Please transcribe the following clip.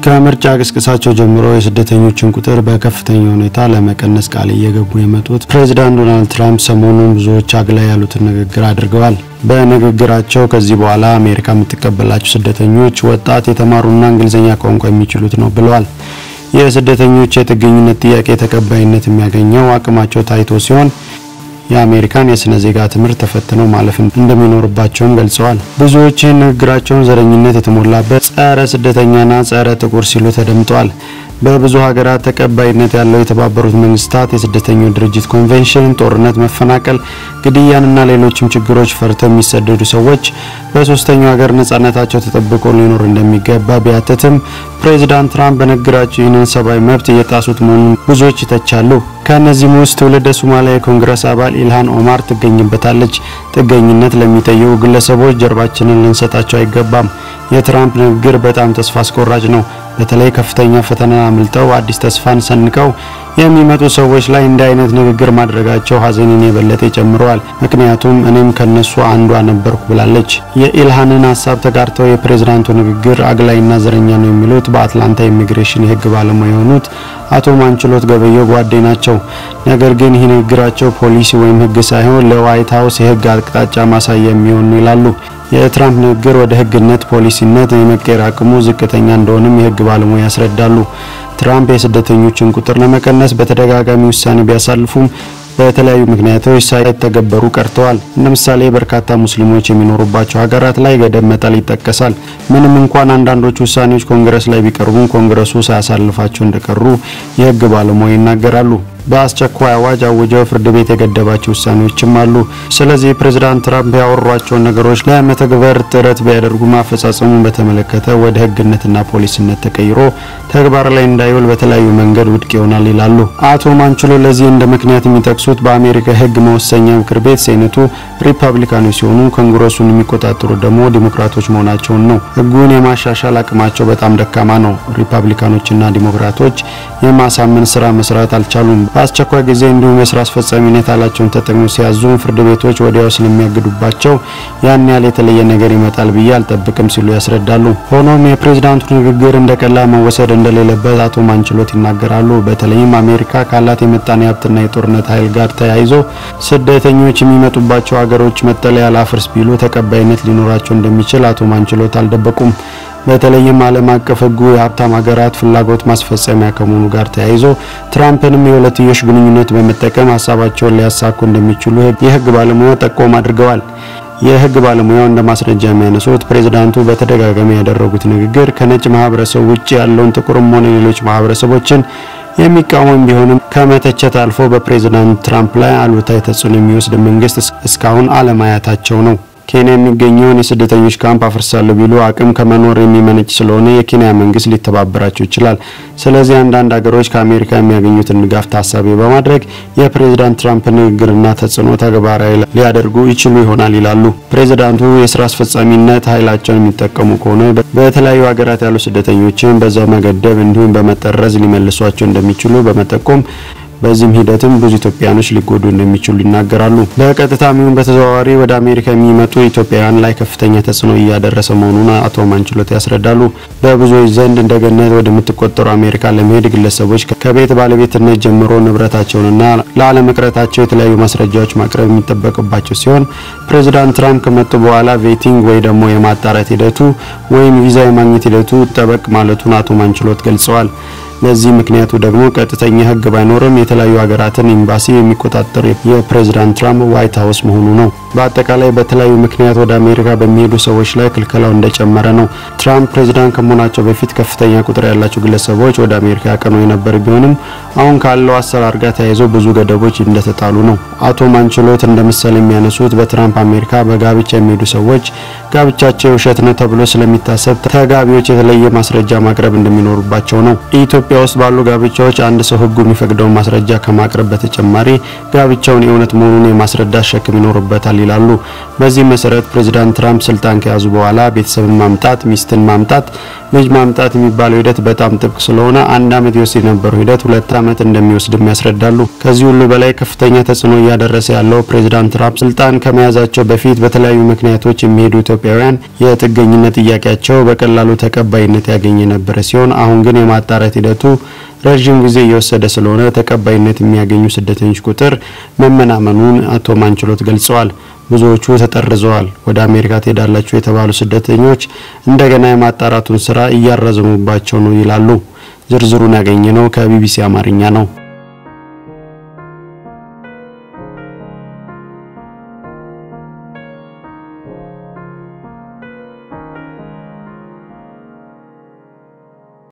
ከምርጫ ቅስቀሳቸው ጀምሮ የስደተኞችን ቁጥር በከፍተኛ ሁኔታ ለመቀነስ ቃል እየገቡ የመጡት ፕሬዚዳንት ዶናልድ ትራምፕ ሰሞኑን ብዙዎች አግላይ ያሉትን ንግግር አድርገዋል። በንግግራቸው ከዚህ በኋላ አሜሪካ የምትቀበላቸው ስደተኞች ወጣት፣ የተማሩና እንግሊዝኛ ቋንቋ የሚችሉት ነው ብለዋል። የስደተኞች የጥገኝነት ጥያቄ ተቀባይነት የሚያገኘው አቅማቸው ታይቶ ሲሆን የአሜሪካን የስነ ዜጋ ትምህርት ተፈትነው ማለፍ እንደሚኖርባቸውም ገልጸዋል። ብዙዎች ይህን ንግግራቸውን ዘረኝነት የተሞላበት ጸረ ስደተኛና ጸረ ጥቁር ሲሉ ተደምጠዋል። በብዙ ሀገራት ተቀባይነት ያለው የተባበሩት መንግስታት የስደተኞች ድርጅት ኮንቬንሽን ጦርነት፣ መፈናቀል፣ ግድያንና ሌሎችም ችግሮች ፈርተው የሚሰደዱ ሰዎች በሶስተኛው ሀገር ነጻነታቸው ተጠብቆ ሊኖር እንደሚገባ ቢያትትም ፕሬዚዳንት ትራምፕ በንግግራቸው ይህንን ሰብአዊ መብት እየጣሱት መሆኑን ብዙዎች ይተቻሉ። ከእነዚህም ውስጥ ትውልደ ሶማሊያ የኮንግረስ አባል ኢልሃን ኦማር ትገኝበታለች። ጥገኝነት ለሚጠይቁ ግለሰቦች ጀርባችንን ልንሰጣቸው አይገባም። የትራምፕ ንግግር በጣም ተስፋ አስቆራጭ ነው። በተለይ ከፍተኛ ፈተና አምልጠው አዲስ ተስፋን ሰንቀው የሚመጡ ሰዎች ላይ እንዲህ አይነት ንግግር ማድረጋቸው ሀዘኔን የበለጠ ይጨምረዋል። ምክንያቱም እኔም ከነሱ አንዷ ነበርኩ ብላለች። የኢልሃንን ሀሳብ ተጋርተው የፕሬዝዳንቱ ንግግር አግላይና ዘረኛ ነው የሚሉት በአትላንታ ኢሚግሬሽን የህግ ባለሙያ የሆኑት አቶ ማንችሎት ገበየው ጓዴ ናቸው። ነገር ግን ይህ ንግግራቸው ፖሊሲ ወይም ህግ ሳይሆን ለዋይት ሀውስ የህግ አቅጣጫ ማሳያ የሚሆን ይላሉ። የትራምፕ ንግግር ወደ ህግነት ፖሊሲነት የመቀየር አቅሙ ዝቅተኛ እንደሆነም የህግ ባለሙያ ያስረዳሉ። ትራምፕ የስደተኞችን ቁጥር ለመቀነስ በተደጋጋሚ ውሳኔ ቢያሳልፉም በተለያዩ ምክንያቶች ሳይተገበሩ ቀርተዋል። እንደ ምሳሌ በርካታ ሙስሊሞች የሚኖሩባቸው ሀገራት ላይ ገደብ መጣል ይጠቀሳል። ምንም እንኳን አንዳንዶቹ ውሳኔዎች ኮንግረስ ላይ ቢቀርቡም ኮንግረሱ ሳያሳልፋቸው እንደቀሩ የህግ ባለሙያ ይናገራሉ። በአስቸኳይ አዋጅ አውጀው ፍርድ ቤት የገደባቸው ውሳኔዎችም አሉ። ስለዚህ ፕሬዝዳንት ትራምፕ ያወሯቸውን ነገሮች ለመተግበር ጥረት ቢያደርጉም አፈጻጸሙን በተመለከተ ወደ ህግነትና ፖሊስነት ተቀይሮ ተግባር ላይ እንዳይውል በተለያዩ መንገድ ውድቅ ይሆናል ይላሉ። አቶ ማንችሎ ለዚህ እንደ ምክንያት የሚጠቅሱት በአሜሪካ ህግ መወሰኛ ምክር ቤት ሴኔቱ ሪፐብሊካኖች ሲሆኑ ኮንግረሱን የሚቆጣጠሩ ደግሞ ዲሞክራቶች መሆናቸውን ነው። ህጉን የማሻሻል አቅማቸው በጣም ደካማ ነው። ሪፐብሊካኖችና ዲሞክራቶች የማሳመን ስራ መስራት አልቻሉም። በአስቸኳይ ጊዜ እንዲሁም የስራ አስፈጻሚነት ያላቸውን ተጠቅመው ሲያዙ ፍርድ ቤቶች ወዲያው ስለሚያግዱባቸው ያን ያህል የተለየ ነገር ይመጣል ብዬ አልጠብቅም ሲሉ ያስረዳሉ። ሆኖም የፕሬዝዳንቱ ንግግር እንደ ቀላል መወሰድ እንደሌለበት አቶ ማንችሎት ይናገራሉ። በተለይም አሜሪካ ካላት የምጣኔ ሀብትና የጦርነት ኃይል ጋር ተያይዞ ስደተኞች የሚመጡባቸው ሀገሮች መጠለያ ላፍርስ ቢሉ ተቀባይነት ሊኖራቸው እንደሚችል አቶ ማንችሎት አልደበቁም። በተለይም ዓለም አቀፍ ሕጉ የሀብታም ሀገራት ፍላጎት ማስፈጸሚያ ከመሆኑ ጋር ተያይዞ ትራምፕንም የሁለትዮሽ ግንኙነት በመጠቀም ሀሳባቸውን ሊያሳኩ እንደሚችሉ የሕግ ባለሙያው ጠቆም አድርገዋል። የሕግ ባለሙያው እንደ ማስረጃ የሚያነሱት ፕሬዝዳንቱ በተደጋጋሚ ያደረጉት ንግግር ከነጭ ማህበረሰብ ውጭ ያለውን ጥቁርም ሆነ ሌሎች ማህበረሰቦችን የሚቃወም ቢሆንም ከመተቸት አልፎ በፕሬዝዳንት ትራምፕ ላይ አሉታዊ ተጽዕኖ የሚወስድ መንግስት እስካሁን አለማየታቸው ነው። ኬንያ የሚገኘውን የስደተኞች ካምፕ አፍርሳለሁ ቢሉ አቅም ከመኖር የሚመነጭ ስለሆነ የኬንያ መንግስት ሊተባበራቸው ይችላል። ስለዚህ አንዳንድ ሀገሮች ከአሜሪካ የሚያገኙትን ድጋፍ ታሳቢ በማድረግ የፕሬዝዳንት ትራምፕ ንግግርና ተጽዕኖ ተግባራዊ ሊያደርጉ ይችሉ ይሆናል ይላሉ። ፕሬዝዳንቱ የስራ አስፈጻሚነት ኃይላቸውን የሚጠቀሙ ከሆነ በተለያዩ ሀገራት ያሉ ስደተኞችን በዛው መገደብ እንዲሁም በመጠረዝ ሊመልሷቸው እንደሚችሉ በመጠቆም በዚህም ሂደትም ብዙ ኢትዮጵያኖች ሊጎዱ እንደሚችሉ ይናገራሉ። በቀጥታም ይሁን በተዘዋዋሪ ወደ አሜሪካ የሚመጡ ኢትዮጵያውያን ላይ ከፍተኛ ተጽዕኖ እያደረሰ መሆኑን አቶ ማንችሎት ያስረዳሉ። በብዙዎች ዘንድ እንደ ገነት ወደምትቆጠሩ አሜሪካ ለመሄድ ግለሰቦች ከቤት ባለቤትነት ጀምሮ ንብረታቸውንና ለአለመቅረታቸው የተለያዩ ማስረጃዎች ማቅረብ የሚጠበቅባቸው ሲሆን ፕሬዚዳንት ትራምፕ ከመጡ በኋላ ቬቲንግ ወይ ደግሞ የማጣራት ሂደቱ ወይም ቪዛ የማግኘት ሂደቱ ጠበቅ ማለቱን አቶ ማንችሎት ገልጸዋል። ለዚህ ምክንያቱ ደግሞ ቀጥተኛ ሕግ ባይኖርም የተለያዩ ሀገራትን ኤምባሲ የሚቆጣጠሩ የፕሬዝዳንት ትራምፕ ዋይት ሀውስ መሆኑ ነው። በአጠቃላይ በተለያዩ ምክንያት ወደ አሜሪካ በሚሄዱ ሰዎች ላይ ክልከላው እንደጨመረ ነው። ትራምፕ ፕሬዝዳንት ከመሆናቸው በፊት ከፍተኛ ቁጥር ያላቸው ግለሰቦች ወደ አሜሪካ ያቀኑ የነበር ቢሆንም አሁን ካለው አሰራር ጋር ተያይዞ ብዙ ገደቦች እንደተጣሉ ነው። አቶ ማንችሎት እንደ ምሳሌ የሚያነሱት በትራምፕ አሜሪካ በጋብቻ የሚሄዱ ሰዎች ጋብቻቸው ውሸት ነው ተብሎ ስለሚታሰብ ተጋቢዎች የተለየ ማስረጃ ማቅረብ እንደሚኖሩባቸው ነው። ኢትዮጵያ ውስጥ ባሉ ጋብቻዎች አንድ ሰው ሕጉ የሚፈቅደውን ማስረጃ ከማቅረብ በተጨማሪ ጋብቻውን የእውነት መሆኑን የማስረዳት ሸክም ይኖርበታል ይላሉ። በዚህ መሰረት ፕሬዚዳንት ትራምፕ ስልጣን ከያዙ በኋላ ቤተሰብን ማምጣት፣ ሚስትን ማምጣት፣ ልጅ ማምጣት የሚባለው ሂደት በጣም ጥብቅ ስለሆነ አንድ ዓመት ይወስድ የነበረው ሂደት ሁለት ዓመት እንደሚወስድም ያስረዳሉ። ከዚህ ሁሉ በላይ ከፍተኛ ተጽዕኖ እያደረሰ ያለው ፕሬዚዳንት ትራምፕ ስልጣን ከመያዛቸው በፊት በተለያዩ ምክንያቶች የሚሄዱ ኢትዮጵያውያን የጥገኝነት ጥያቄያቸው በቀላሉ ተቀባይነት ያገኘ የነበረ ሲሆን አሁን ግን የማጣራት ሂደቱ ረዥም ጊዜ እየወሰደ ስለሆነ ተቀባይነት የሚያገኙ ስደተኞች ቁጥር መመናመኑን አቶ ማንችሎት ገልጸዋል። ብዙዎቹ ተጠርዘዋል። ወደ አሜሪካ ትሄዳላችሁ የተባሉ ስደተኞች እንደገና የማጣራቱን ስራ እያራዘሙባቸው ነው ይላሉ። ዝርዝሩን ያገኘነው ከቢቢሲ አማርኛ ነው።